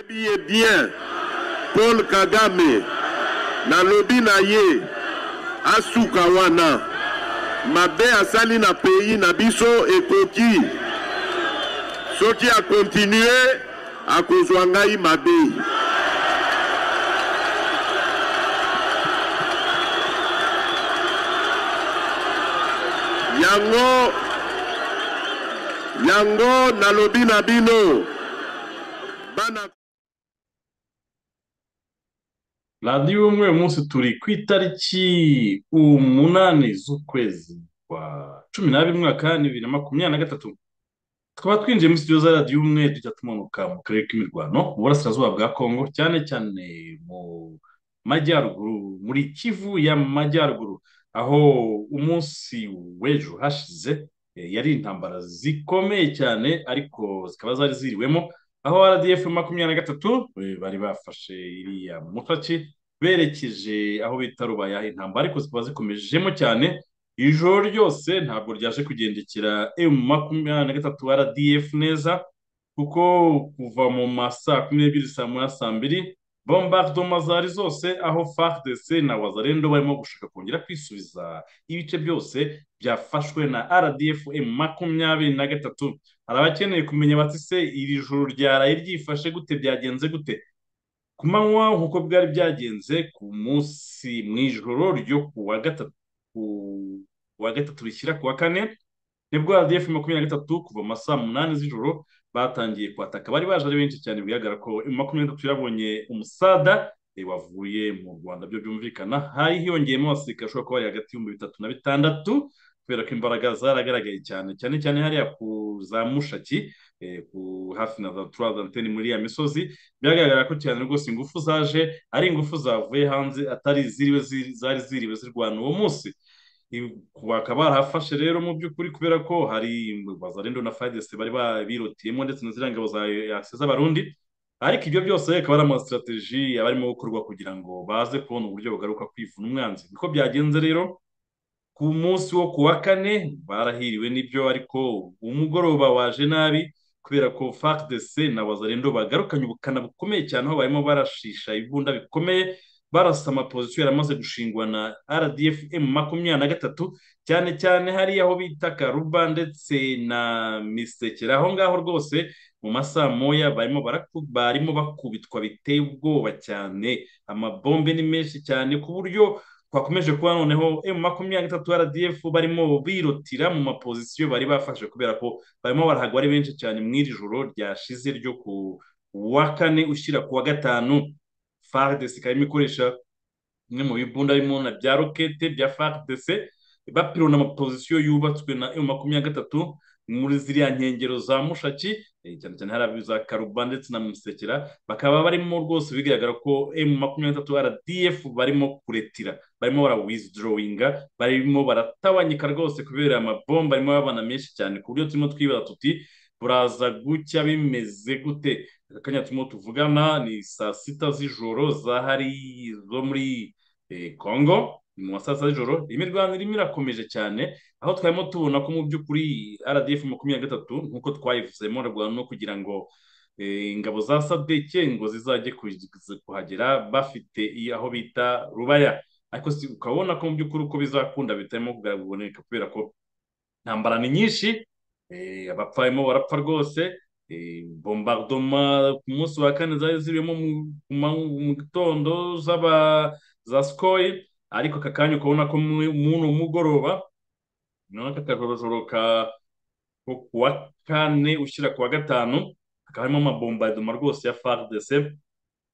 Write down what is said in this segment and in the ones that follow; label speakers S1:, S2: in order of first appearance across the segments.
S1: Biye bien Paul Kagame nalobi na ye asuka wana mabe asali na pays na biso ekoki soki akontinue akozwa ngai mabe yango yango nalobi na bino bana
S2: radiyo y'ubumwe uyu munsi turi ku itariki umunani z'ukwezi kwa cumi n'abiri umwaka wa bibiri na makumyabiri na gatatu tukaba twinjiye muri studio za radiyo y'ubumwe tujya tumanuka mu karere k'imirwano mu burasirazuba bwa kongo cyane cyane mu majyaruguru muri kivu y'amajyaruguru aho umunsi w'ejo hashize eh, yari intambara zikomeye cyane ariko zikaba zari ziriwemo aho RDF makumyabiri na gatatu eh, bari bafashe iriya mutaki berekeje aho bita rubaya intambara ariko zikaba zikomejemo cyane ijoro ryose ntabwo ryaje kugendekera M makumyabiri na gatatu RDF neza kuko kuva mu ma saa kumi n'ebyiri saa moya saa mbiri bombardoma zari zose aho FARDC na wazarendo barimo gushaka kongera kwisubiza ibice byose byafashwe na RDF M makumyabiri na gatatu hari abakeneye kumenya bati se iri joro ryaraye ryifashe gute byagenze gute ku manywa nk'uko byari byagenze ku munsi mu ijoro ryo ku wa gatatu ku wa gatatu rishyira ku wa kane nibwo RDF makumyabiri na gatatu kuva mu ma saa munani z'ijoro batangiye kwataka bari baje ari benshi cyane bigaragara ko M makumyabiri na gatatu yarabonye umusada eh, wavuye mu rwanda byo byumvikana hari hiyongeyemo abasirikare bashobora kuba bari hagati y'ibihumbi bitatu na bitandatu kubera ko imbaraga zaragaragaye cyane cyane cyane hariya ku za mushaki eh, ku hafi na za turazanteni muri ya misozi biragaragara ko cyane rwose ingufu zaje ari ingufu zavuye hanze atari ziriwe ziri- zari ziriwe zirwana uwo munsi I- bakaba barahafashe rero mu by'ukuri kubera ko hari bazarendo na fadese bari babirotiyemo ndetse na ziriya ngabo za yase z'abarundi ariko ibyo byose akaba ari amasitrategi aba arimo gukorwa kugira ngo baze kubona uburyo bugaruka kwivuna umwanzi niko byagenze rero ku munsi wo ku wa kane barahiriwe n'ibyo ariko umugoroba waje nabi kubera ko FARDC na wazarendo bagarukanye ubukana bukomeye cyane aho barimo barashisha ibunda bikomeye barasa amapozisiyo yaramaze gushingwa na RDF M makumyabiri na gatatu cyane cyane hariya aho bita Karuba ndetse na Misekera aho ngaho rwose mu masaha moya barimo baraku- barimo bakubitwa biteye ubwoba cyane amabombe ni menshi cyane ku buryo twakomeje kuba noneho M makumyabiri gatatu RDF barimo birutira mu mapozisiyo bari bafashe kubera ko barimo barahagwa ari benshi cyane mu iri joro ryashize ryo ku wa kane ushyira ku wa gatanu FARDC ikaba irimo ikoresha bimwe mu bibunda birimo na bya rokete bya FARDC bapirona amapozisiyo yubatswe na M makumyabiri gatatu muri ziriya nkengero za Mushaki eh, cyane cyane hari abiza Karuba ndetse na Musekera bakaba barimo rwose bigaragara ko M makumyabiri gatatu RDF barimo kuretira barimo bara withdrawinga barimo baratabanyika rwose kubera amabomba arimo abana menshi cyane ku buryo turimo twibaza tuti buraza gucya bimeze gute aka kanya turimo tuvugana ni saa sita z'ijoro za hari zo muri eh, congo ni mu ma saa sita z'ijoro imirwano irimo irakomeje cyane aho twarimo tubona ko mu by'ukuri rdf makumyabiri na gatatu nk'uko twayivuzemo rwanda no kugira ngo eh, ingabo za sadeke ngo zizajye ku- kuhagera bafite i- aho bita rubaya ariko si- ukaba ubona ko mu by'ukuri uko bizakunda bitarimo kugaragara uboneka kubera ko intambara ni nyinshi eh, abapfa barimo barapfa rwose eh, bombardoma ku munsi wa kane zari zirimo mu ku manywa- mu gitondo z'aba za skoy ariko aka kanya ukabona ko mu- muri uno mugoroba noneho aka kajorojoro ka ko ku wa kane ushyira ku wa gatanu hakaba harimo amabombardoma rwose ya FARDC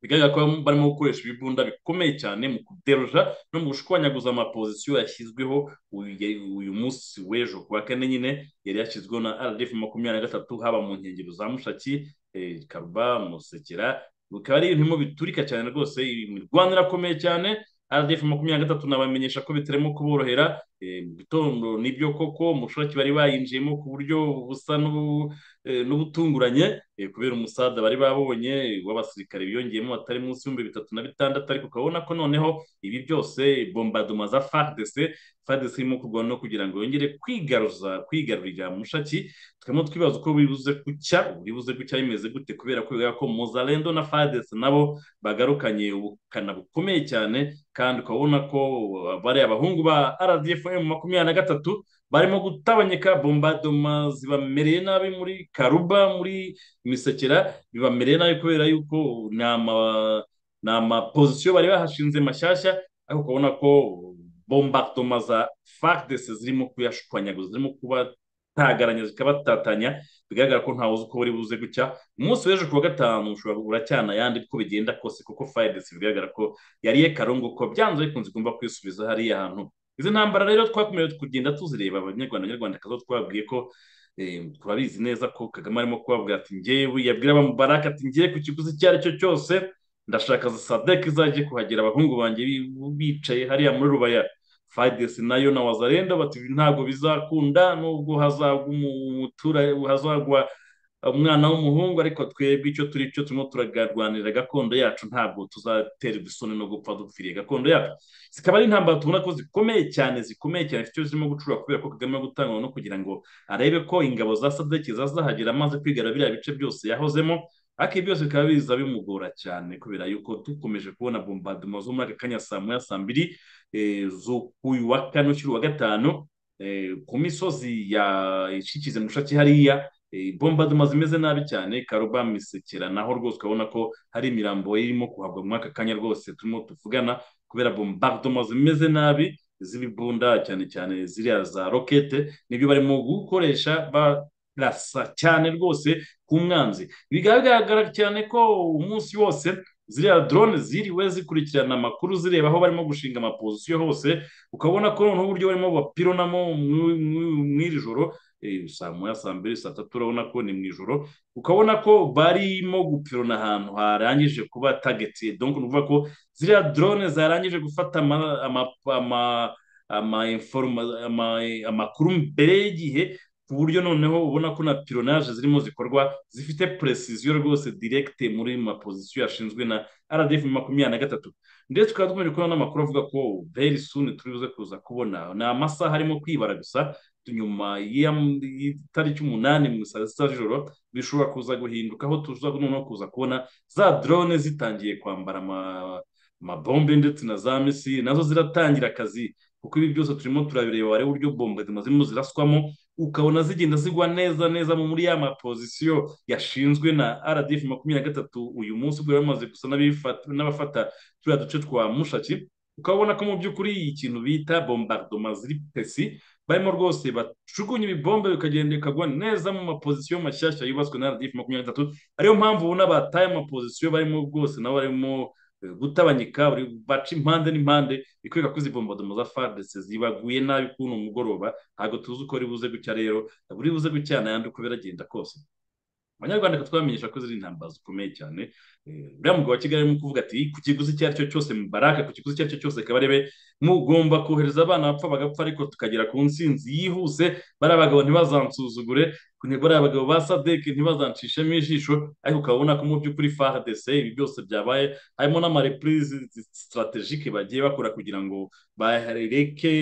S2: bigaragara ko barimo gukoresha ibibunda bikomeye cyane mu kuderoja no mu gushwanyaguza amapozisiyo yashyizweho uyu uyu munsi w'ejo ku wa kane nyine yari yashyizweho na RDF makumyabiri na gatatu haba mu nkengero za Mushaki eh, Karuba Musekera bikaba ari ibintu biturika cyane rwose imirwano irakomeye cyane RDF makumyabiri na gatatu nabamenyesha ko bitarimo kuborohera eh, mu gitondo nibyo koko mushoraki bari bayinjiyemo ku buryo busa n'ubu- eh, n'ubutunguranye eh, kubera umusaza bari babonye w'abasirikare biyongeyemo batari munsi y'ibihumbi bitatu na bitandatu ariko ukabona ko noneho ibi byose bombardement za FARDC FARDC irimo kurwana no kugira ngo yongere kwigaruza kwigarurira mushaki tukaba twibaza uko bibuze gucya bibuze gucya bimeze gute kubera ko bigaragara ko Mozalendo na FARDC nabo bagarukanye ubukana bukomeye cyane kandi ukabona ko bariya abahungu ba RDFM makumyabiri na gatatu barimo gutabanyeka bombardoma zibamereye nabi muri Karuba muri Misekera bibamereye nabi kubera yuko ni ama ni amapozisiyo bari bahashinze mashyashya ariko ukabona ko bombardoma za FARDC zirimo kuyashwanyaguza zirimo kubatagaranya zikabatatanya bigaragara ko ntawe uzi uko buri buze gucya umunsi w'ejo ku wa gatanu ushobora uracyana ayandi uko bigenda kose kuko FARDC bigaragara ko yariye karungu ko byanze bikunze igomba kwisubiza hariya hantu izi ntambara rero twakomeje kugenda tuzireba abanyarwanda abanyarwandakazi twababwiye ko eh, turabizi neza ko kagame arimo kubabwira ati ngewe yabwira abamubaraka ati ngewe ku kiguzi icyo ari cyo cyose ndashaka za sadek izajye kuhagera abahungu banjye bi- bicaye hariya muri rubaya fidesi nayo na wazarenda bati ntabwo bizakunda nubwo hazagwa umu- umutura- hazagwa umwana w'umuhungu ariko twebwe icyo turi cyo turimo turarwanira gakondo yacu ntabwo tuzaterwa isoni no gupfa dupfiriye gakondo yacu zikaba ari intambara tubona ko zikomeye cyane zikomeye cyane zifite icyo zirimo gucura kubera ko kagame gutanga no kugira ngo arebe ko ingabo za sadeki zazahagera amaze kwigara biriya bice byose yahozemo ariko ibi byose bikaba biza bimugora cyane kubera yuko dukomeje kubona bombardement zo muri aka kanya saa moya saa mbiri eh, z'ukuyu wa kane ukiri uwa gatanu eh, ku misozi ya ishikize mushaki hariya eh, bombardement zimeze nabi cyane karuba misekera naho rwose ukabona ko hari imirambo irimo kuhabwa muri aka kanya rwose turimo tuvugana kubera bombardement zimeze nabi z'ibibunda cyane cyane ziriya za rokete nibyo barimo gukoresha barasa cyane rwose ku mwanzi bikaba bigaragara cyane ko umunsi wose ziriya drone ziriwe zikurikirana amakuru zireba aho barimo gushinga amapozisiyo hose ukabona ko noneho uburyo barimo bapironamo mw'i- mw'i- mw'iri joro eh, saa moya saa mbiri saa tatu urabona ko ni mu ijoro ukabona ko barimo gupirona ahantu harangije kuba tagetiye donc ni ukuvuga ko ziriya drone zarangije gufata ama- ama- ama- ama- informa- ama- amakuru mbere y'igihe ku buryo noneho ubona ko na pironage zirimo zikorwa zifite precision rwose direct muri mapozisiyo yashinzwe na rdf makumyabiri na gatatu ndetse tukaba dukomeje kubona n'amakuru avuga ko very soon turi buze kuza kubona ni amasaha arimo kwibara gusa nyuma y'am- y'itariki umunani mu saa sita z'ijoro bishobora kuza guhinduka aho tuza noneho kuza kubona za drone zitangiye kwambara ama- amabombe ndetse na za misi nazo ziratangira akazi kuko ibi byose turimo turabireba wareba uburyo bombe zirimo ziraswamo ukabona zigenda zigwa neza neza muri ya mapozisiyo yashinzwe na rdf makumyabiri na gatatu uyu munsi ubwo bamaze gusa n'abifata- n'abafata turiya duce twa mushaki ukabona ko mu by'ukuri ikintu bita bombardement ziri pesi barimo rwose bacukunye ibibombe bikagenda bikagwa neza mu mapozisiyo mashyashya yubatswe na RDF makumyabiri na gatatu ariyo mpamvu ubona bataye amapozisiyo barimo rwose nabo barimo eh, gutabanyika buri baca impande n'impande bikwereka ko izi bombardoma za FARDC zibaguye nabi kuri uno mugoroba ntabwo tuzi uko ari buze gucya rero buri buze gucya n'ayandi uko biragenda kose abanyarwanda twamenyesha ko ziri intambara zikomeye cyane Eh, uriya mugabo wa kigali arimo kuvuga ati ku kiguzi icyo ari cyo cyose mubaraka ku kiguzi icyo ari cyo cyose kabarebe mugomba kohereza abana bapfa bagapfa ariko tukagera ku ntsinzi yihuse bariya bagabo ntibazansuzugure kune- bariya bagabo ba sadeki ntibazancishemo ijisho ariko ukabona ko mu by'ukuri fardc ibi byose byabaye harimo n'amareprise strategike bagiye bakora kugira ngo bareke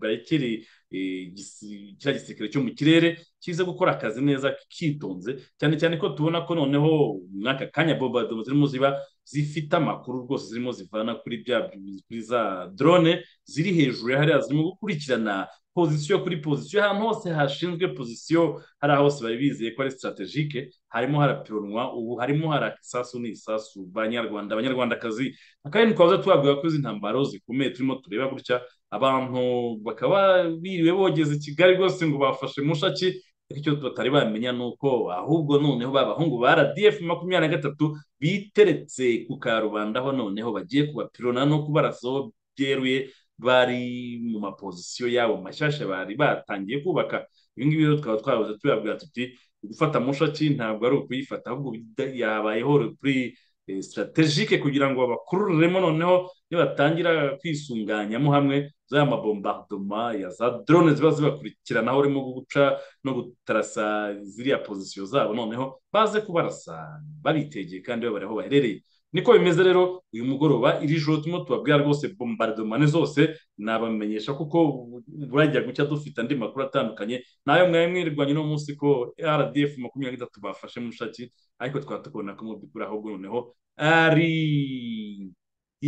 S2: barekere eh, igisi- kiriya gisirikare cyo mu kirere kize gukora akazi neza kitonze cyane cyane ko tubona ko noneho muri aka kanya bombardement zirimo ziba zifite amakuru rwose zirimo zivana kuri bya kuri za drone ziri hejuru ya hariya zirimo gukurikirana pozisiyo kuri pozisiyo ahantu hose hashinzwe pozisiyo hariya hose bari bizeye ko ari strategike harimo harapironwa ubu harimo harasasu n'isasu banyarwanda abanyarwandakazi akandi twaza twabwira ko izi ntambaro zikomeye turimo tureba gutya abantu bakaba biriwe bogeze i kigali rwose ngo bafashe mushaki ariko icyo batari bamenya ni uko ahubwo noneho ba bahungu ba RDF makumyabiri na gatatu biteretse ku karubanda aho noneho bagiye kubapirona no kubarasaho byeruye bari mu mapozisiyo yabo mashyashya bari batangiye kubaka ibi ngibi rero twaba twabuze tubabwira tuti gufata mushaki ntabwo ari ukuyifata ahubwo bida- yabayeho repuri sitarategike kugira ngo babakururemo noneho nibatangira kwisunganyamo hamwe za mabombardoma ya za drone ziba zibakurikirana aho urimo guca no gutarasa ziriya pozisiyo zabo noneho baze kubarasa babitegeye kandi babare aho baherereye niko bimeze rero uyu mugoroba iri joro turimo tubabwira rwose bombardomane zose nabamenyesha kuko burajya gucya dufite andi makuru atandukanye nayo mwaye mwirirwanye uno munsi ko rdf makumyabiri na gatatu bafashe mu shaki ariko twaba tubona ko mu by'ukuri ahubwo noneho ari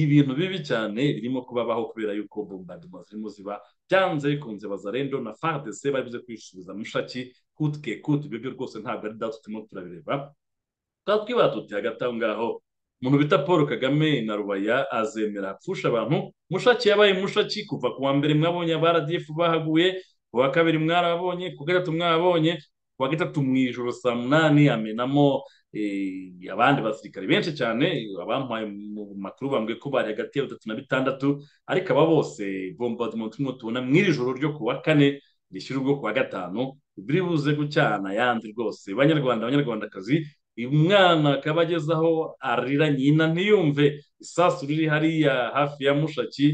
S2: ibintu bibi cyane birimo kubabaho kubera yuko bombardement zirimo ziba byanze bikunze bazarendo na fardc babivuze kwisubiza mushaki kutwe kutwe ibyo byo rwose ntabwo ari dato turimo turabireba twaba twibara tuti hagati aho ngaho umuntu bita paul kagame na rubaya azemera apfusha abantu mushaki yabaye mushaki kuva ku wa mbere mwabonye aba rdf bahaguye ku wa kabiri mwarabonye ku wa gatatu mwabonye ku wa gatatu mu ijoro saa munani amenamo abandi basirikare benshi cyane abampaye mu makuru bambwiye ko bari hagati ya batatu na bitandatu ariko aba bose bombardement turimo tubona mu iri joro ryo ku wa kane rishyira ubwo ku wa gatanu biri buze gucyana yandi rwose banyarwanda abanyarwandakazi umwana akaba ageze aho arira nyina ntiyumve isasu riri hariya hafi ya mushaki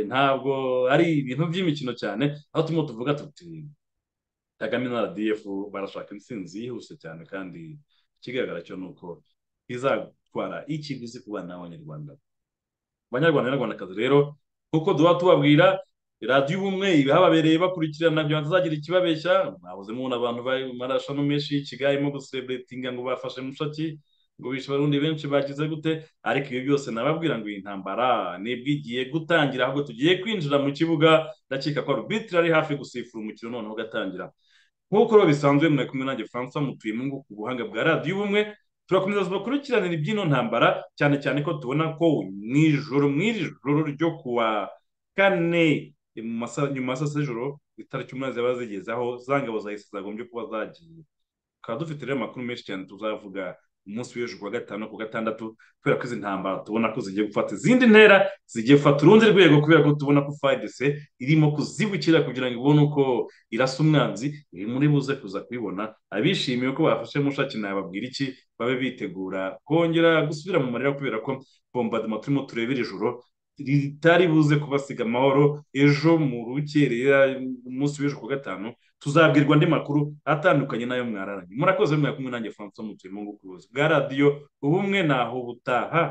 S2: ntabwo ari ibintu by'imikino cyane aho turimo tuvuga tuti kagame na rdf barashaka intsinzi yihuse cyane kandi ikigaragara cyo ni uko izatwara ikiguzi ku bana b'abanyarwanda abanyarwanda n'abanyarwandakazi rero nk'uko duha tubabwira radiyo ubumwe ibihababereye bakurikirana kugira ngo tuzagira ikibabeshya mwabuze mubona abantu barashano menshi ikigayemo gusereburetinga ngo bafashe mushaki ngo bishe abarundi benshi bagize gute ariko ibi byose nababwira ngo iyi ntambara nibwo igiye gutangira ahubwo tugiye kwinjira mu kibuga ndakeka ko arubitire ari hafi gusifura umukino noneho ugatangira nk'uko rero bisanzwe mwari kumwe nanjye francois mutuye mu ku buhanga bwa radiyo ubumwe turakomeza tubakurikiranira iby'ino ntambara cyane cyane ko tubona ko mu ijoro mu iri joro ryo kuwa kane nyuma ya saa sita z'ijoro itariki umunani zaba zigeze aho za ngabo za isi zagombye kuba zagiye tukaba dufite rero amakuru menshi cyane tuzavuga umunsi w'ejo kuwa gatanu ku gatandatu kubera ko izi ntambara tubona ko zigiye gufata izindi ntera zigiye gufata urundi rwego kubera ko tubona ko fayidese irimo kuzibukira kugira ngo ibone uko irasa umwanzi iri muri buze kuza kubibona abishimiye ko bafashe mushaki nababwira iki babe bitegura kongera gusubira mu marira kubera ko bombardement turimo tureba iri joro ritari buze kubasiga amahoro ejo mu rukerera umunsi w'ejo ku gatanu tuzabwirwa andi makuru atandukanye n'ayo mwararanye murakoze mwari kumwe nanjye francois mutuye mu bucuruzi bwa radiyo ubumwe naho butaha